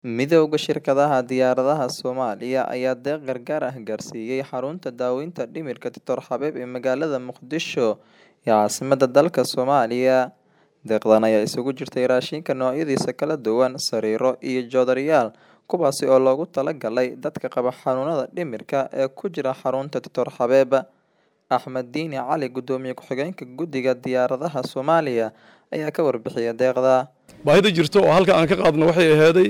Midowga shirkadaha diyaaradaha Soomaaliya ayaa deeq gargaar ah gaarsiiyay xarunta daaweynta dhimirka Dr. Xabeeb ee magaalada Muqdisho ee caasimadda dalka Soomaaliya. Deeqdan ayaa isugu jirtay raashinka noocyadiisa kala duwan, sariiro, iyo joodariyaal, kuwaas oo loogu talagalay dadka qaba xanuunada dhimirka ee ku jira xarunta Dr. Xabeeb. Axmed Diini Cali, Gudoomiye Ku-xigeenka Guddiga Diyaaradaha Soomaaliya, ayaa ka warbixiyay deeqda. baahida jirto oo halka aan ka qaadno waxay ahaaday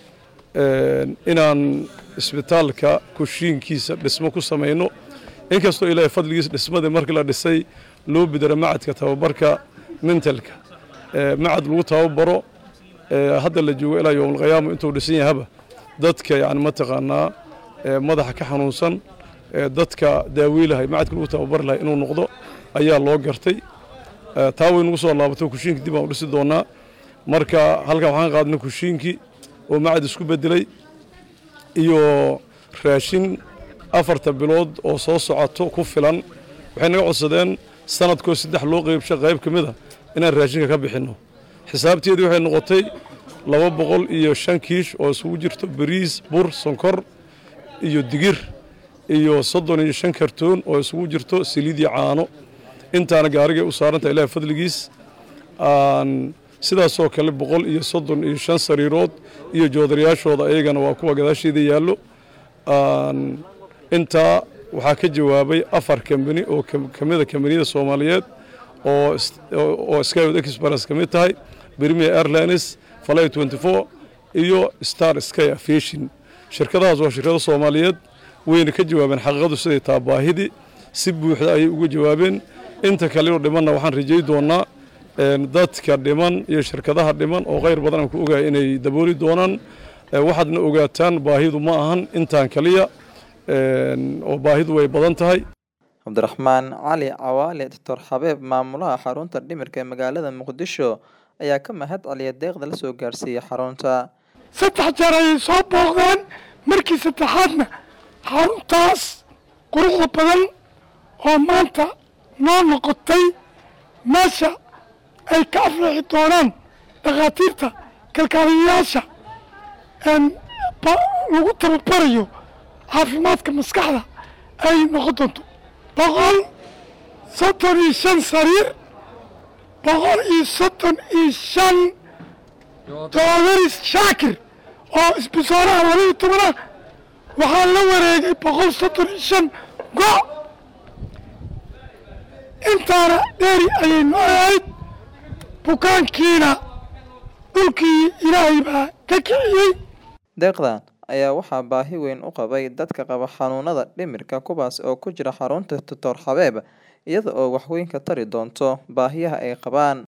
inaan isbitaalka kushiinkiisa dhismo ku samayno inkastoo ilaahay fadligiisa dhismadii markii la dhisay loo bidaro macadka tababarka mentalka macad lagu tababaro hadda la joogo ilaa yowmalqiyaama intuu dhisan yahaba dadka yani mataqaanaa madaxa ka xanuunsan dadka daawiilahay macadka lagu tababari lahay inuu noqdo ayaa loo gartay taa way nagu soo laabato kushiinka dib aan u dhisi doonaa marka halkan waxaan qaadnay kushiinkii oo macad isku bedelay iyo raashin afarta bilood oo soo socoto ku filan waxay naga codsadeen sanadkoo saddex loo qeybsho qayb ka mid a inaan raashinka ka bixinno xisaabteedii waxay noqotay laba boqol iyo shan kiish oo isugu jirto bariis bur sonkor iyo digir iyo soddon iyo shan kartoon oo isugu jirto saliid iyo caano intaana gaarigay u saaranta ilaah fadligiis sidaasoo kale boqol iyo soddon iyo shan sariirood iyo joodarayaashooda ayagana waa kuwa gadaasheeda yaallo intaa waxaa ka jawaabay afar kambani oo ka mida kambaniyada soomaaliyeed oo skywod express ka mid tahay premier airlines fly twenty four iyo star sky aviation shirkadahaas waa shirkado soomaaliyeed wayna ka jawaabeen xaqiiqadu siday taa baahidii si buuxda ayay uga jawaabeen inta kaleo dhimanna waxaan rajay doonaa dadka dhiman iyo shirkadaha dhiman oo khayr badan aan ku ogahay inay dabooli doonaan waxaadna ogaataan baahidu ma ahan intaan kaliya oo baahidu way badan tahay cabdiraxmaan cali cawaale doctor xabeeb maamulaha xarunta dhimirka ee magaalada muqdisho ayaa ka mahad celiya deeqda la soo gaarsiiyey xarunta saddex jeer ayay soo booqdeen markii saddexaadna xaruntaas quruxda badan oo maanta noo noqotay meesha ay ka aflixi doonaan dhakhaatiirta kalkaaliyayaasha lagu tababarayo caafimaadka maskaxda ay noqon doonto boqol soddon iyo shan sariir boqol iyo soddon iyo shan doodaris shaakir oo isbisooraha labaiyo tobana waxaa la wareegay boqol soddon iyo shan go' intaana dheeri ayay noo ahayd bukaankiina dhulkii ilaahay baa ka kiciyey deeqdan ayaa waxaa baahi weyn u qabay dadka qaba xanuunada dhimirka kuwaas oo ku jira xarunta doctor xabeeb iyada oo waxweyn ka tari doonto baahiyaha ay qabaan